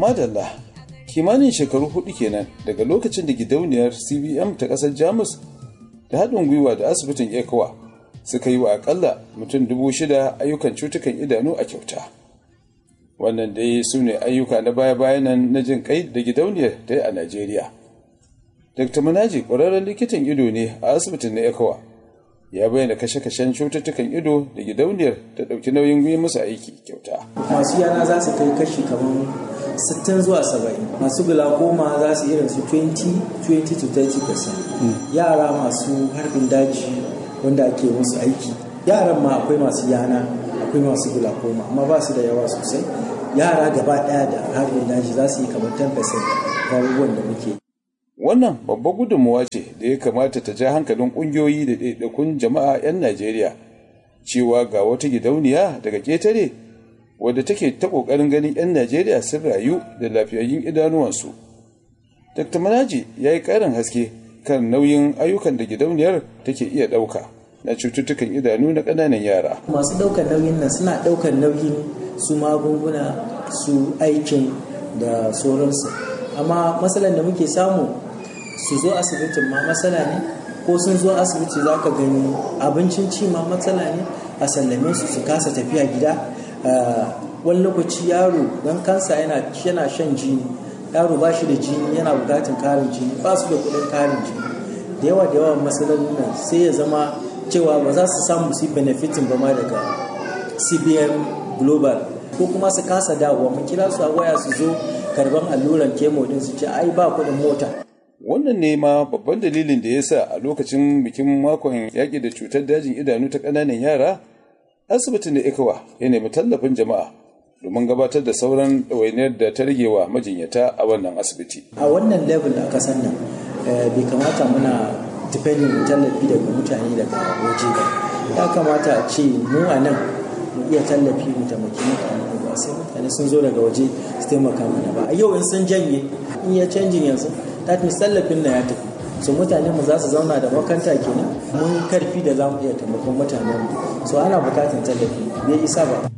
madalla kimanin shekaru hudu kenan daga lokacin da gidauniyar cbm ta kasar jamus da haɗin gwiwa da asibitin ecowa suka yi wa akalla mutum dubu shida ayyukan cutukan idanu a kyauta wannan dai su ne ayyuka na baya-bayan nan na jin kai da gidauniyar ta yi a najeriya dr manaji ƙwararren likitan ido ne a asibitin na ecowa ya bayyana kashe-kashen cututtukan ido da gidauniyar ta ɗauki nauyin yi musu aiki kyauta masu yana za su kai kashi kamar 60 zuwa 70 masu glaucoma za su irin su 20 20 to 30 yara masu harbin daji wanda ake musu aiki yaran ma akwai masu yana akwai masu glaucoma amma ba su da yawa sosai yara gaba daya da harbin daji za su yi kamar 10% abubuwan da muke wannan babbar gudunmuwa ce da ya kamata ta ja hankalin ƙungiyoyi da ɗaiɗaikun jama'a 'yan najeriya cewa ga wata gidauniya daga ƙetare wadda take ta ƙoƙarin ganin 'yan najeriya sun rayu da lafiyayyun idanuwansu dr manaji ya yi ƙarin haske kan nauyin ayyukan da gidauniyar take iya ɗauka na cututtukan idanu na ƙananan yara masu ɗaukar nauyin nan suna ɗaukar nauyin su magunguna su aikin da sauransu amma matsalar da muke samu su zo asibitin ma matsala ne ko sun zo asibiti za ka gani abincin ci ma matsala ne a sallame su su kasa tafiya gida wani lokaci yaro don kansa yana shan jini yaro ba shi da jini yana bukatun karin jini ba su da kudin karin jini da yawa da yawa matsalolin nan sai ya zama cewa ba za su samu su benefitin ba ma daga cbn global ko kuma su kasa dawowa mu kira su a waya su zo karban alluran kemo din su ce ai ba kudin mota wannan ne ma babban dalilin da ya sa a lokacin bikin makon yaƙi da cutar dajin idanu ta ƙananan yara asibitin da ikawa ya nemi tallafin jama'a domin gabatar da sauran ɗawainiyar da ta rage wa majinyata a wannan asibiti a wannan level a kasan nan bai kamata muna depending tallafi daga mutane daga waje ba ya kamata a ce mu a nan mu iya tallafi mu taimaki mutane ba sai mutane sun zo daga waje su taimaka mana ba a yau in sun janye in ya canjin yanzu that means tallafin na ya tafi so mutane mu za su zauna da makanta kenan mun karfi da za mu iya taimakon mutanen mu so ana bukatan tallafi bai isa ba